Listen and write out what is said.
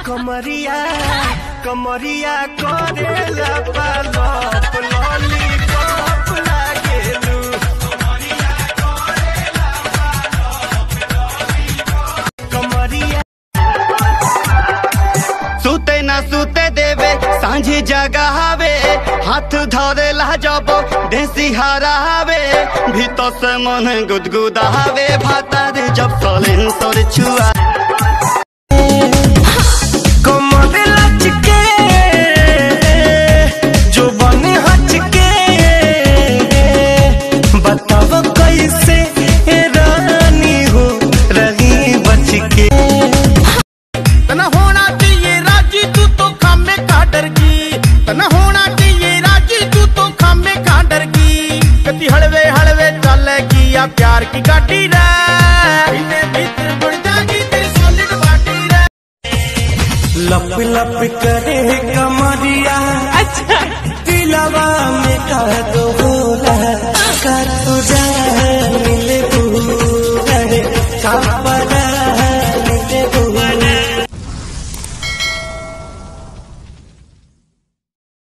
कमरिया कमरिया करेला पालप लॉलीपॉप लागेलू कमरिया सुते ना सुते देवे सांझी जगावे हाथ धरेला जब देसी हरावे भीतर से मन गुदगुदावे भातार जब सलेंसर छुआ कमर लचके जो बने हचके बताव कैसे रानी हो रही बच के तना होना चाहिए राजी तू तो खामे का डर की तना होना चाहिए राजी तू तो खामे का डर की कति हलवे हलवे चलेगी या प्यार की गाड़ी रे इन्हें भीतर बढ़ जाएगी तेरी सॉलिड बॉडी रे लप लप करे कमरिया अच्छा दिलवा में कह दो